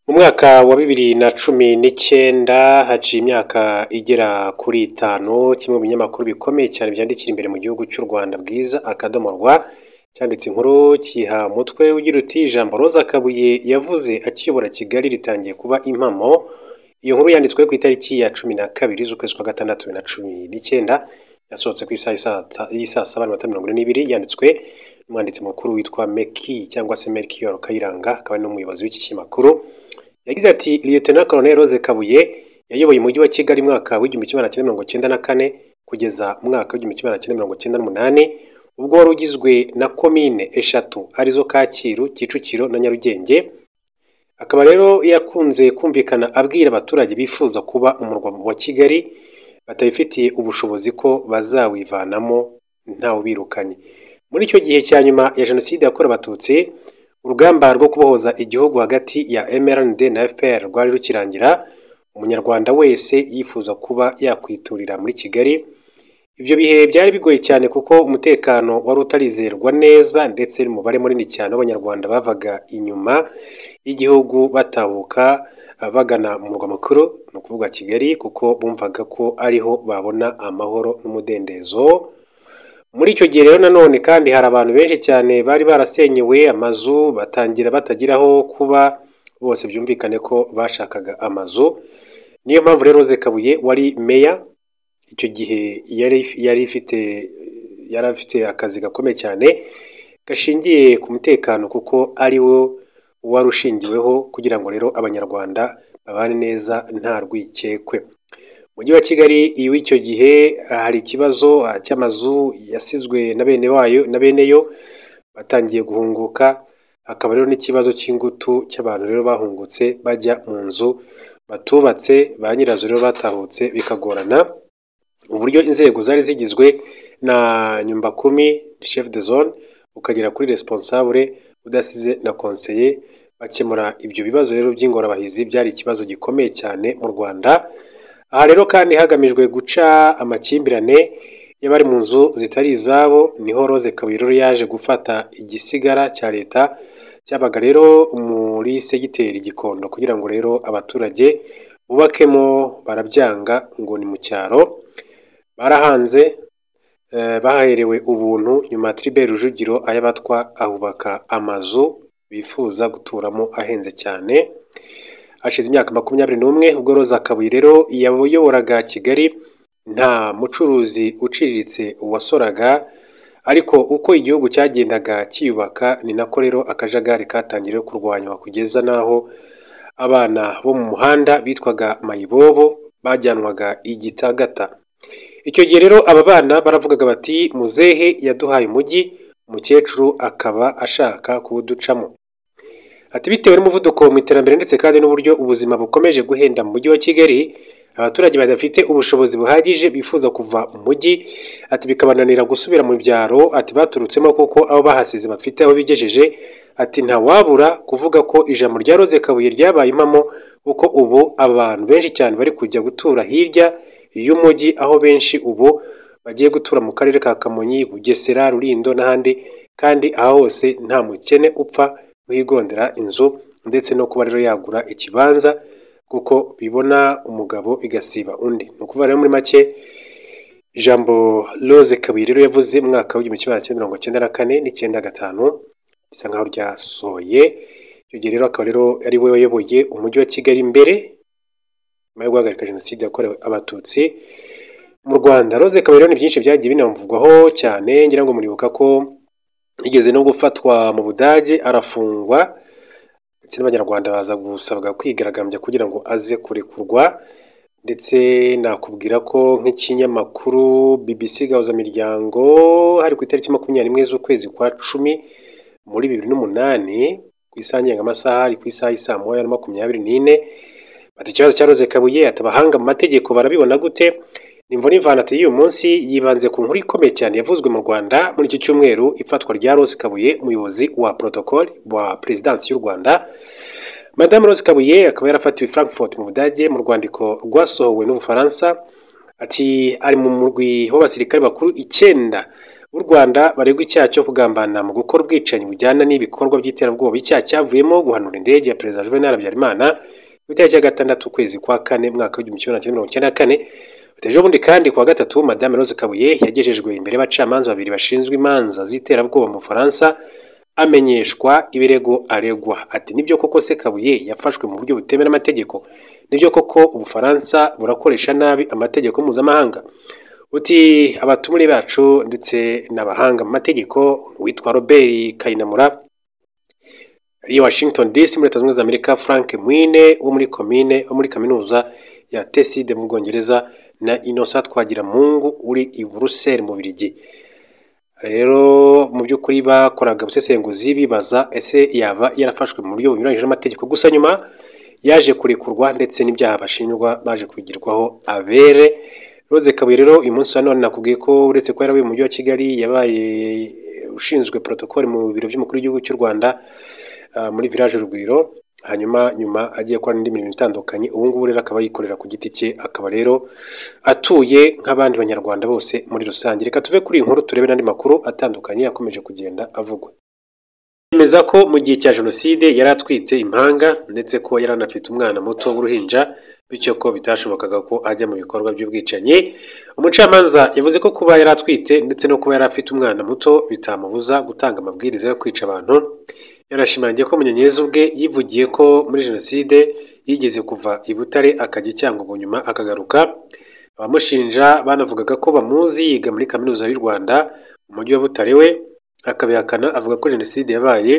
Mu mwaka wa bibiri na cumi n'icyenda haciye imyaka igera kuri itanu, kimwe mu binyamakuru bikomeye cyane byandikira imbere mu gihugu cy'u Rwanda bwiza akadomo rwa, cyanditse inkuru kiyiha umutwe ugira uti ijambo Rose Kabuye yavuze akiyobora Kigali ritangiye kuba impamo, iyo nkuru yanditswe ku itariki ya cumi na kabiri z'ukwezi kwa gatandatu bibiri na cumi n'icyenda, yasohotse ku isaha y'isaa saba n'iminota mirongo ine n'ibiri, yanditswe n'umwanditsi mukuru witwa Mecky cyangwa se Melchior Kayiranga akaba n'umuyobozi w'iki kinyamakuru, yagize ati Liyetona Koloneli Rose Kabuye yayoboye umujyi wa Kigali umwaka w'igihumbi kimwe magana cyenda mirongo cyenda na kane kugeza umwaka w'igihumbi kimwe magana cyenda mirongo cyenda n'umunani, ubwo wari ugizwe na komine eshatu arizo Kacyiru, Kicukiro na Nyarugenge, akaba rero yakunze kumvikana abwira abaturage bifuza kuba umurwa wa Kigali batabifitiye ubushobozi ko bazawivanamo ntawubirukanye. Muri icyo gihe cya nyuma ya Jenoside yakorewe Abatutsi, urugamba rwo kubohoza igihugu hagati ya MRND na FPR rwari rukirangira, umunyarwanda wese yifuza kuba yakwiturira muri Kigali, ibyo bihe byari bigoye cyane kuko umutekano wari utarizerwa neza ndetse n'umubare munini cyane w'Abanyarwanda bavaga inyuma y'igihugu batahuka bagana umurwa mukuru, ni ukuvuga Kigali kuko bumvaga ko ariho babona amahoro n'umudendezo, muri icyo gihe rero nanone kandi hari abantu benshi cyane bari barasenyewe amazu batangira batagira aho kuba, bose byumvikane ko bashakaga amazu, niyo mpamvu rero Rose Kabuye wari meya icyo gihe yari ifite yari afite akazi gakomeye cyane gashingiye ku mutekano kuko ari wo wari ushingiweho kugira ngo rero abanyarwanda babane neza nta rwikekwe. Umujyi wa Kigali w'icyo gihe hari ikibazo cy'amazu yasizwe na bene wayo na bene yo batangiye guhunguka, hakaba rero n'ikibazo cy'ingutu cy'abantu rero bahungutse bajya mu nzu batubatse, ba nyirazo rero batahutse bikagorana, uburyo inzego zari zigizwe na nyumbakumi chef de zone, ukagera kuri responsable udasize na konseye, bakemura ibyo bibazo rero by'ingorabahizi byari ikibazo gikomeye cyane mu Rwanda, aha rero kandi hagamijwe guca amakimbirane y'abari mu nzu zitari izabo, niho Rose Kabuye rero yaje gufata igisigara cya leta cyabaga rero muri segiteri Gikondo kugira ngo rero abaturage bubakemo, barabyanga ngo ni mu cyaro, barahanze baherewe ubuntu, nyuma Tribert Rujugiro ayabatwa ahubaka amazu bifuza guturamo ahenze cyane, hashize imyaka makumyabiri n'umwe ubwo Rose Kabuye rero yayoboraga Kigali, nta mucuruzi uciriritse wasoraga, ariko uko igihugu cyagendaga cyiyubaka ni nako rero akajagari katangiriye kurwanywa kugeza n'aho abana bo mu muhanda bitwaga mayibobo bajyanwaga igitagata. Icyo gihe rero aba bana baravugaga bati muzehe yaduhaye umujyi, umukecuru akaba ashaka kuwuducamo. Ati bitewe n'umuvuduko mu iterambere ndetse kandi n'uburyo ubuzima bukomeje guhenda mu mujyi wa Kigali, abaturage badafite ubushobozi buhagije bifuza kuva mu mujyi, ati bikabananira gusubira mu byaro, ati baturutsemo kuko abo bahasize bafite aho bigejeje, ati ntawabura kuvuga ko ijambo rya Rose Kabuye ryabaye impamo kuko ubu abantu benshi cyane bari kujya gutura hirya y'umujyi, aho benshi ubu bagiye gutura mu karere ka Kamonyi, Bugesera, Rulindo n'ahandi, kandi aha hose nta mukene upfa kuhigondera inzu ndetse no kuba rero yagura ikibanza kuko bibona umugabo bigasiba undi. Ni ukuvuga rero muri make ijambo Rose Kabuye rero yavuze mu mwaka w'igihumbi kimwe magana cyenda mirongo cyenda na kane n'icyenda gatanu bisa nkaho ryasohoye, icyo gihe rero akaba rero ari we wayoboye umujyi wa Kigali mbere nyuma yo guhagarika Jenoside yakorewe Abatutsi mu Rwanda. Rose Kabuye rero ni byinshi byagiye binamuvugwaho cyane, ngira ngo muribuka ko yigeze no gufatwa mu Budage arafungwa ndetse n'Abanyarwanda baza gusabwa kwigaragambya kugira ngo aze kurekurwa ndetse nakubwira ko nk'ikinyamakuru BBC Gahuzamiryango hari ku itariki makumyabiri n'imwe z'ukwezi kwa cumi muri bibiri n'umunani ku isaha ngengamasaha ari ku isaha y'i saa moya na makumyabiri n'ine, bati ikibazo cya Rose Kabuye ati abahanga mu mategeko barabibona gute? Nimvo n'ivanati y'uyu munsi yibanze ku nkuru ikomeye cyane yavuzwe mu Rwanda muri iki cyumweru, ifatwa rya Rose Kabuye umuyobozi wa protocole wa Perezidansi y'u Rwanda. Madame Rose Kabuye akaba yarafatiwe Frankfurt mu Budage mu rwandiko rwasohowe n'Ubufaransa, ati ari mu murwi w'abasirikare bakuru icyenda b'u Rwanda baregwa icyaha cyo kugambana mu gukora ubwicanyi bujyana n'ibikorwa by'iterabwoba icyaha cyavuyemo guhanura indege ya perezida Juvenal Habyarimana ku itariki ya gatandatu ukwezi kwa kane umwaka w'igihumbi kimwe magana cyenda mirongo icyenda na kane ejo bundi kandi kuwa gatatu madame Rose Kabuye yagejejwe imbere y'abacamanza babiri bashinzwe imanza z'iterabwoba mu Bufaransa amenyeshwa ibirego aregwa ati nibyo koko se Kabuye yafashwe mu buryo butemewe n'amategeko nibyo koko Ubufaransa burakoresha nabi amategeko mpuzamahanga uti abatumire bacu ndetse n'abahanga mu mategeko witwa Robert Kayinamura ari Washington DC muri Leta Zunze Ubumwe za Amerika Frank Mwine wo muri komine wo muri kaminuza ya Teside mu Bwongereza na Innocent Twagiramungu uri i Bruxelles mu Bubiligi rero mu by'ukuri bakoraga ubusesenguzi bibaza ese yaba yarafashwe mu buryo bunyuranyije n'amategeko gusa nyuma yaje kurekurwa ndetse n'ibyaha bashinjwa baje kwigirwaho abere Rose Kabuye rero uyu munsi wa none nakubwiye ko uretse ko yarabaye mu mujyi wa Kigali yabaye ushinzwe protocole mu biro by'umukuru w'igihugu cy'u Rwanda muri village Rugwiro hanyuma nyuma agiye gukora n'indi mirimo itandukanye ubu ngubu rero akaba yikorera ku giti cye akaba rero atuye nk'abandi banyarwanda bose muri rusange reka tuve kuri iyi nkuru turebe n'andi makuru atandukanye yakomeje kugenda avugwa yemeza ko mu gihe cya jenoside yari atwite impanga ndetse ko yari anafite umwana muto w'uruhinja bityo ko bitashobokaga ko ajya mu bikorwa by'ubwicanyi umucamanza yavuze ko kuba yari atwite ndetse no kuba yari afite umwana muto bitamubuza gutanga amabwiriza yo kwica abantu yarashimangiye ko munyenyezi ubwe yivugiye ko muri jenoside yigeze kuva i butare akajya i cyangugu nyuma akagaruka abamushinja banavugaga ko bamuzi yiga muri kaminuza y'u rwanda mu mujyi wa butare we akabihakana avuga ko jenoside yabaye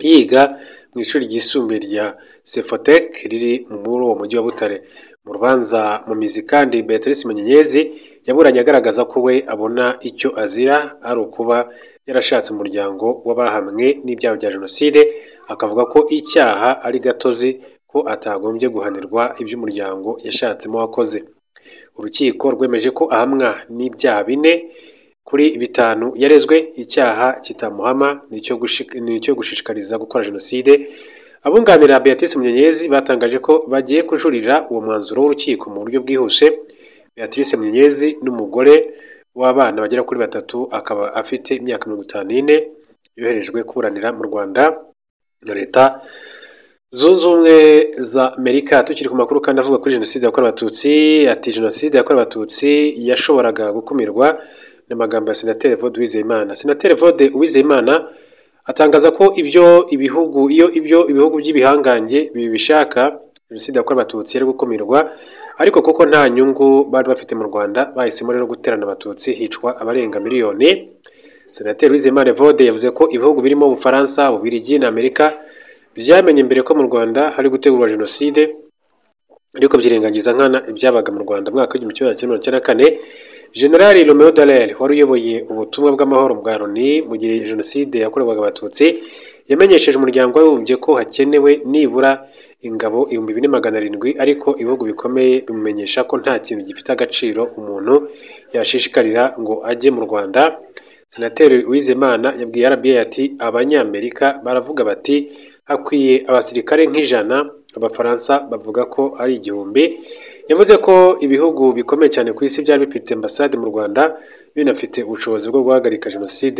yiga mu ishuri ryisumbuye rya sefotek riri muri uwo mujyi wa butare mu rubanza mu mizi kandi beatrice munyenyezi yaburanye agaragaza ko we abona icyo azira ari ukuba yarashatse umuryango w'abahamwe n'ibyaha bya jenoside akavuga ko icyaha ari gatozi ko atagombye guhanirwa iby'umuryango yashatsemo wakoze urukiko rwemeje ko ahamwa n'ibyaha bine kuri bitanu yarezwe icyaha kitamuhama ni icyo gushishikariza gukora jenoside abunganira Beatrice Munyenyezi batangaje ko bagiye kujurira uwo mwanzuro w'urukiko mu buryo bwihuse Beatrice Munyenyezi n'umugore w'abana bagera kuri batatu akaba afite imyaka mirongo itanu n'ine yoherejwe kuburanira mu Rwanda na leta zunze ubumwe za Amerika tukiri ku makuru kandi avuga kuri jenoside yakorewe abatutsi ati jenoside yakorewe abatutsi yashoboraga gukumirwa n'amagambo ya senateri Vode Uwizeyimana senateri Vode Uwizeyimana atangaza ko ibyo ibihugu iyo ibyo ibihugu by'ibihangange bibishaka jenoside yakorewe abatutsi yari gukumirwa ariko kuko nta nyungu bari bafite mu Rwanda bahisemo rero guterana abatutsi hicwa abarenga miliyoni senateri Uwizeyimana Evode yavuze ko ibihugu birimo Ubufaransa Ububirigi na Amerika byamenye mbere ko mu Rwanda hari gutegurwa jenoside ariko byirengagiza nkana ibyabaga mu Rwanda mwaka w'igihumbi kimwe magana cyenda na kane Generali Romeo Dallaire wari uyoboye ubutumwa bw'amahoro bwa Loni mu gihe jenoside yakorerwaga abatutsi yamenyesheje umuryango w'abibumbye ko hakenewe nibura ingabo ibihumbi bine magana arindwi ariko ibihugu bikomeye bimumenyesha ko nta kintu gifite agaciro umuntu yashishikarira ngo ajye mu Rwanda senateri Uwizemana yabwiye RBA ati abanyamerika baravuga bati hakwiye abasirikare nk'ijana abafaransa bavuga ko ari igihumbi yavuze ko ibihugu bikomeye cyane ku isi byari bifite ambasade mu Rwanda binafite ubushobozi bwo guhagarika jenoside